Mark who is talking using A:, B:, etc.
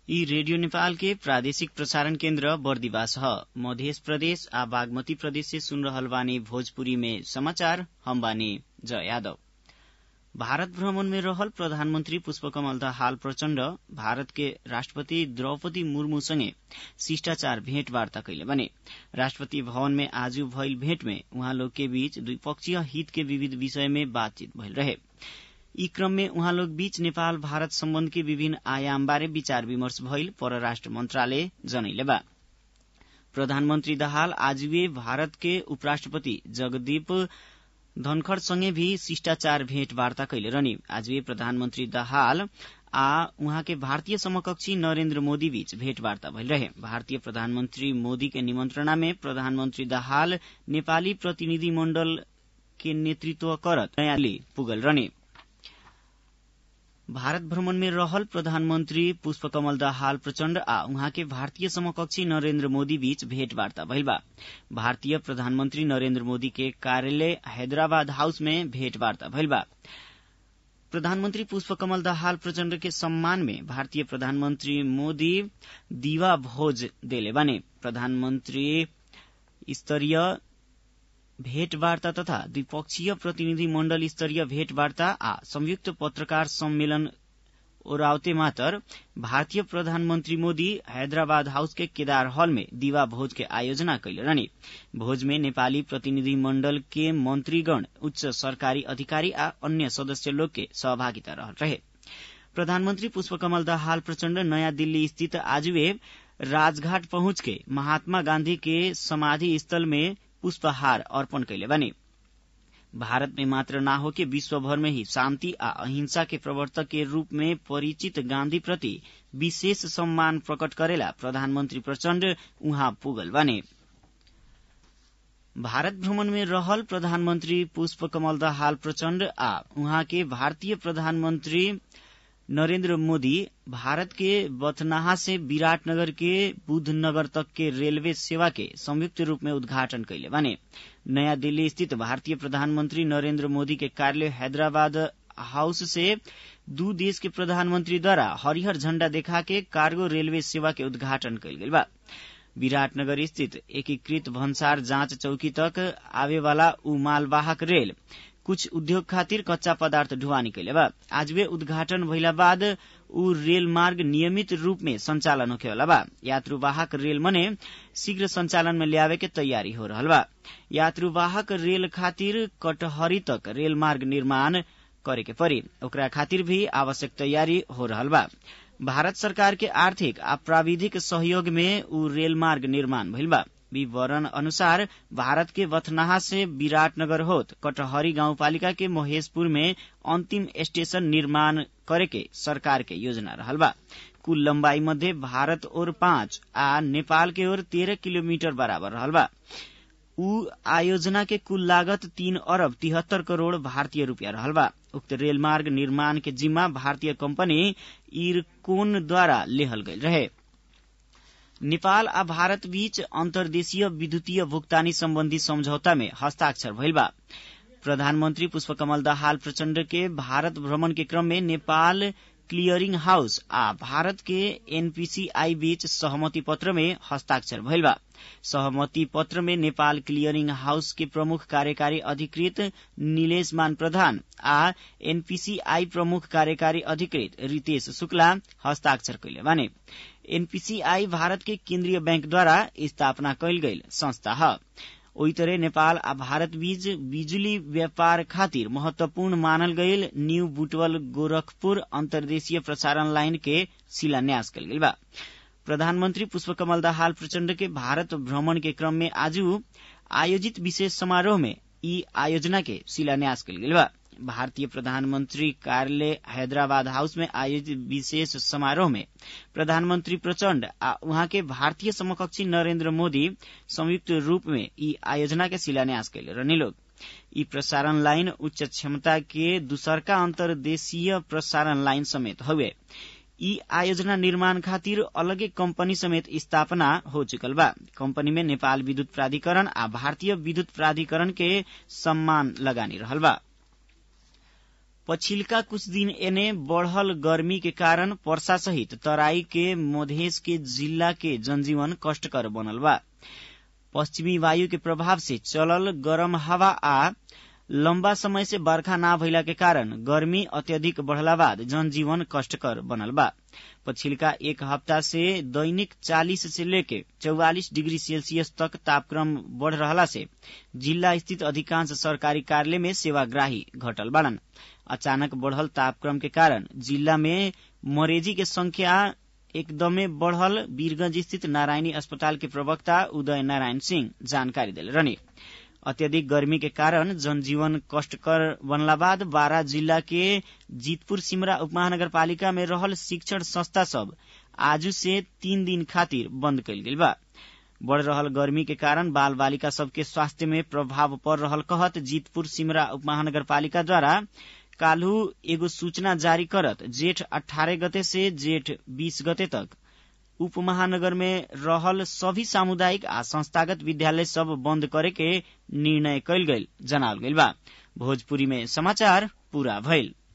A: यी रेडियो नेपाल के प्रादेशिक प्रसारण केन्द्र बर्दिवास ह मध्य प्रदेश आ बागमती प्रदेश से सुन रहल बानी भोजपुरी में समाचार हम बानी जय यादव भारत भ्रमण में रहल प्रधानमन्त्री पुष्पकमल दाहाल प्रचण्ड भारत के राष्ट्रपति द्रौपदी मुर्मू सँगे शिष्टाचार भेटवार्ता कैले बने राष्ट्रपति भवन में आज भइल भेट में उहाँ लोग के बीच द्विपक्षीय हित के विविध विषय में बातचीत भइल रहे यी क्रम में उहाँ लोग बीच नेपाल भारत सम्बन्ध के विभिन्न आयाम बारे विचार विमर्श भइल परराष्ट्र मन्त्रालय जनैले बा प्रधानमन्त्री दाहाल आजुए भारत के उपराष्ट्रपति जगदीप धनखड़ सँगै भी शिष्टाचार भेटवार्ता कैले रहने आजुए प्रधानमन्त्री दाहाल आ उहाँ के भारतीय समकक्षी नरेन्द्र मोदी बीच भेटवार्ता भइल रहे भारतीय प्रधानमन्त्री मोदी के निमन्त्रणा में प्रधानमन्त्री दाहाल नेपाली प्रतिनिधि मण्डल के नेतृत्व करत नयाँ दिल्ली पुगल रहने भारत भ्रमण में रहल प्रधानमन्त्री पुष्पकमल दाहाल प्रचण्ड आ उहाँ के भारतीय समकक्षी नरेन्द्र मोदी बीच भेटवार्ता भइल बा भारतीय प्रधानमन्त्री नरेन्द्र मोदी के कार्यालय हैदराबाद हाउस में भेटवार्ता भइल बा प्रधानमन्त्री पुष्पकमल दाहाल प्रचण्ड के सम्मान में भारतीय प्रधानमन्त्री मोदी दीवा भोज देले बाने प्रधानमन्त्री स्तरीय भेटवार्ता तथा द्विपक्षीय प्रतिनिधि मण्डल स्तरीय भेटवार्ता आ संयुक्त पत्रकार सम्मेलन ओरावते मातर भारतीय प्रधानमन्त्री मोदी हैदराबाद हाउस के केदार हॉल में दीवा भोज के आयोजना कैले रहने भोज में नेपाली प्रतिनिधि मण्डल के मन्त्रीगण उच्च सरकारी अधिकारी आ अन्य सदस्य लोग के सहभागिता रहल रहे प्रधानमन्त्री पुष्पकमल दाहाल प्रचण्ड नयाँ दिल्ली स्थित आजुए राजघाट पहुंच के महात्मा गांधी के समाधि स्थल में पुष्पहार अर्पण कैले बने भारत में मात्र न हो कि विश्वभर में ही शान्ति आ अहिंसा के प्रवर्तक के रूप में परिचित गांधी प्रति विशेष सम्मान प्रकट करेला प्रधानमन्त्री प्रचण्ड उहाँ पुगल बने भारत भ्रमण में रहल प्रधानमन्त्री पुष्पकमल दाहाल प्रचण्ड आ उहाँ के भारतीय प्रधानमन्त्री नरेन्द्र मोदी भारत के बथनाहा से विराटनगर के बुद्धनगर तक के रेलवे सेवा के संयुक्त रूप में उद्घाटन कैले बने नयाँ दिल्ली स्थित भारतीय प्रधानमन्त्री नरेन्द्र मोदी के कार्यालय हैदराबाद हाउस से दू देश के प्रधानमन्त्री द्वारा हरिहर झण्डा देखा के कार्गो रेलवे सेवा के उद्घाटन कैल गेल बा विराटनगर स्थित एकीकृत भन्सार जाँच चौकी तक आवेवाला ऊ मालवाहक रेल कुछ उद्योग खातिर कच्चा पदार्थ ढुवानी कैले बा आज वे उद्घाटन भइला बाद ऊ रेल मार्ग नियमित रूप में संचालन होखेवाला बा यात्रुवाहक रेल मने शीघ्र संचालन में ल्यावे के तैयारी हो रहल बा यात्रुवाहक रेल खातिर कटहरी तक रेल मार्ग निर्माण करे के पड़ी ओकरा खातिर भी आवश्यक तैयारी हो रहल बा भारत सरकार के आर्थिक आ प्राविधिक सहयोग में ऊ रेल मार्ग निर्माण भइल बा विवरण अनुसार भारत के वथनाहा से विराटनगर होत कटहरी गाउँपालिका के महेशपुर में अन्तिम स्टेशन निर्माण करे के सरकार के योजना रहल बा कुल लम्बाई मध्ये भारत ओर पाँच आ नेपाल के ओर तेरह किलोमीटर बराबर रहल बा ऊ आयोजना के कुल लागत तीन अरब तिहत्तर करोड़ भारतीय रूपियाँ रहल बा उक्त रेलमार्ग निर्माण के जिम्मा भारतीय कंपनी इरकोन लेहल गईल रहे नेपाल आ भारत बीच अन्तर्देशीय विद्युतीय भुक्तानी सम्बन्धी सम्झौता में हस्ताक्षर भइल बा प्रधानमन्त्री पुष्पकमल दाहाल प्रचण्ड के भारत भ्रमण के क्रम में नेपाल क्लियरिंग हाउस आ भारत के एनपीसीआई बीच सहमति पत्र में हस्ताक्षर भइल बा सहमति पत्र में नेपाल क्लियरिंग हाउस के प्रमुख कार्यकारी अधिकृत निलेश मान प्रधान आ एनपीसीआई प्रमुख कार्यकारी अधिकृत रितेश शुक्ला हस्ताक्षर कैले बाने एनपीसीआई भारत के केन्द्रीय बैंकद्वारा स्थापना कैल गईल संस्था ह ओही तरह नेपाल आ भारत बीच बिजुली व्यापार खातिर महत्वपूर्ण मानल गईल न्यू बुटवल गोरखपुर अन्तर्देशीय प्रसारण लाइन के शिलान्यास कल गईल बा प्रधानमन्त्री पुष्पकमल दाहाल प्रचण्ड के भारत भ्रमण के क्रम में आज आयोजित विशेष समारोह में ई आयोजना के शिलान्यास कल गेल बा भारतीय प्रधानमन्त्री कार्यालय हैदराबाद हाउस में आयोजित विशेष समारोह में प्रधानमन्त्री प्रचण्ड आ उहाँ के भारतीय समकक्षी नरेन्द्र मोदी संयुक्त रूप में ई आयोजना के शिलान्यास कैले रहने लोग ई प्रसारण लाइन उच्च क्षमता के दूसरका अन्तर्देशीय प्रसारण लाइन समेत हउए ई आयोजना निर्माण खातिर अलगे कंपनी समेत स्थापना हो चुकल बा कंपनी में नेपाल विद्युत प्राधिकरण आ भारतीय विद्युत प्राधिकरण के सम्मान लगानी रहल बा पछिल्का कुछ दिन एने बढ़ल गर्मी के कारण वर्षा सहित तराई के मधेश के जिल्ला के जनजीवन कष्टकर बनल बा पश्चिमी वायु के प्रभाव से चलल गरम हवा आ लम्बा समय से बर्खा ना भइला के कारण गर्मी अत्यधिक बढ़ला बाद जनजीवन कष्टकर बनल बा पछिल्का एक हफ्ता से दैनिक 40 से लेके 44 डिग्री सेल्सियस तक तापक्रम बढ़ रहला से जिल्ला स्थित अधिकांश सरकारी कार्यालय में सेवाग्राही घटल बाड़न अचानक बढ़ल तापक्रम के कारण जिल्ला में मरेजी के संख्या एकदमै बढ़ल वीरगंज स्थित नारायणी अस्पताल के प्रवक्ता उदय नारायण सिंह जानकारी दिले रहने अत्यधिक गर्मी के कारण जनजीवन कष्टकर बनला बाद बारा जिला के जीतपुर सिमरा उपमहानगरपालिका में रहल शिक्षण संस्था सब आजू से तीन दिन खातिर बंद कल गेल बा बढ़ रहल गर्मी के कारण बाल बालिका सबके स्वास्थ्य में प्रभाव पड़ रहल कहत जीतपुर सिमरा उपमहानगरपालिका द्वारा काल्हू एगो सूचना जारी करत जेठ अठारह गते से जेठ बीस गते तक उप महानगर में रहल सभी सामुदायिक आ संस्थागत विद्यालय सब बंद करे के निर्णय कयल गेल जनावल गेल बा भोजपुरी में समाचार पूरा भइल